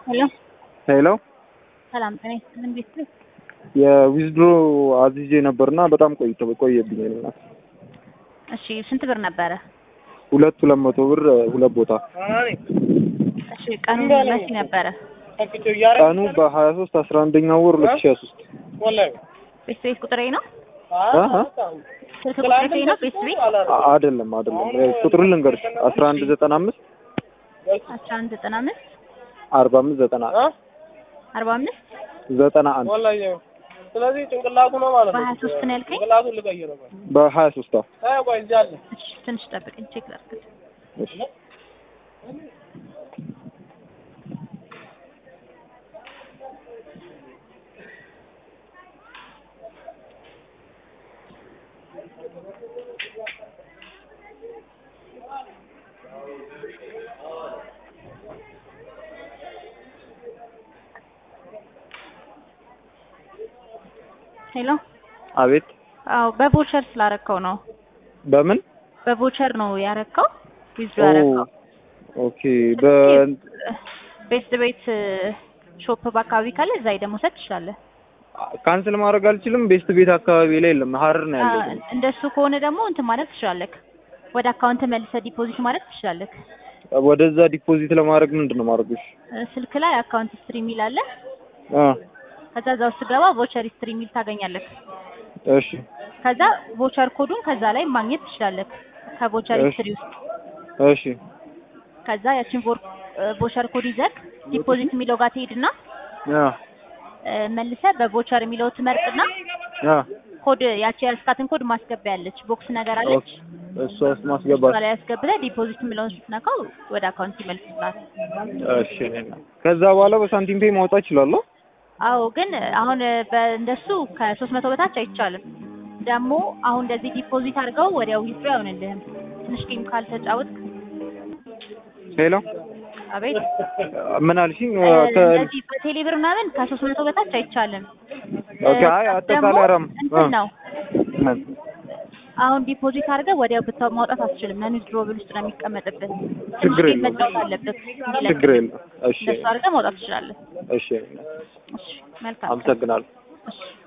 ሄሎ ሄሎ ሰላም ጤና ይስጥልን ቤተሰብ የዊዝድሮ አዝዤ ነበርና በጣም ቆይቶ ቆየብኝ። እናት እሺ ስንት ብር ነበረ ሁለት ሁለት መቶ ብር ሁለት ቦታ እሺ ቀኑ መቼ ነበረ ቀኑ በሀያ ሶስት አስራ አንደኛው ወር ሁለት ሺ ሀያ ሶስት ቤት ቤት ቁጥሬ ነው ስልክ ቁጥሬ ነው ቤት ቤት አይደለም አይደለም ቁጥሩን ልንገርሽ አስራ አንድ ዘጠና አምስት አስራ አንድ ዘጠና አምስት አርባ አምስት ዘጠና አርባ አምስት ዘጠና አንድ ስለዚህ ጭንቅላቱ ነው ማለት ነው። በሀያ ሶስት ነው ያልከኝ ጭንቅላቱን ልቀይረው። በሀያ ሶስት አይ ቆይ እዚህ አለ። እሺ ትንሽ ጠብቀኝ ቼክ ላድርግ ሄሎ አቤት አዎ በቮቸር ስላረከው ነው በምን በቮቸር ነው ያረከው ዊዝድሮ ኦ ያረከው ኦኬ በ ቤት ቤት ሾፕ በአካባቢ ካለ እዛ ሄደህ መውሰድ ትችላለህ። ካንስል ማድረግ አልችልም ቤስት ቤት አካባቢ ላይ የለም ሀረር ነው ያለው አ- እንደሱ ከሆነ ደግሞ እንትን ማለት ትችላለህ። ወደ አካውንት መልሰህ ዲፖዚት ማለት ትችላለህ። ወደዛ ዲፖዚት ለማድረግ ምንድን ነው ማድረግሽ እ፣ ስልክ ላይ አካውንት ስትሪ የሚል አለ። አ ከዛ እዛ ውስጥ ገባ ቮቸር ስትሪ የሚል ታገኛለህ። እሺ ከዛ ቮቸር ኮዱን ከዛ ላይ ማግኘት ትችላለህ ከቮቸር እሺ። ስትሪ ውስጥ። እሺ ከዛ ያቺን ቮር- እ፣ ቮቸር ኮድ ይዘህ ዲፖዚት የሚለው ጋር ትሄድና አ እ፣ መልሰህ በቮቸር የሚለው ትመርጥና አ ኮድ ያቺ ያስካትን ኮድ ማስገቢያ ያለች ቦክስ ነገር አለች። እሷ ውስጥ ማስገባት እሷ ላይ ያስገብተህ ዲፖዚት የሚለውን ስትነካው ወደ አካውንት ይመልስልሃል። እሺ ከዛ በኋላ በሳንቲም ፔይ ማውጣት እችላለሁ አዎ ግን አሁን በእንደሱ ከሶስት መቶ በታች አይቻልም። ደግሞ አሁን እንደዚህ ዲፖዚት አድርገው ወዲያው ዊዝድሮ አይሆንልህም። ትንሽ ጌም ካልተጫወትክ ሄሎ አቤት ምን አልሽኝ እ፣ ከ- እንደዚህ በቴሌ ብር ምናምን ከሶስት መቶ በታች አይቻልም። ኦኬ አይ ደግሞ አጠቃላይ ረም እንትን ነው ምን አሁን ዲፖዚት አድርገህ ወዲያው ብታ ማውጣት አትችልም። ነን ዊዝድሮብል ውስጥ ነው የሚቀመጥብህ። ትንሽ ችግር ጌም የለውም። መጫወት አለብህ። ችግር የለም እሺ እንደሱ አድርገህ ማውጣት ትችላለህ። እሺ እሺ መልካም ቀን። አመሰግናለሁ እሺ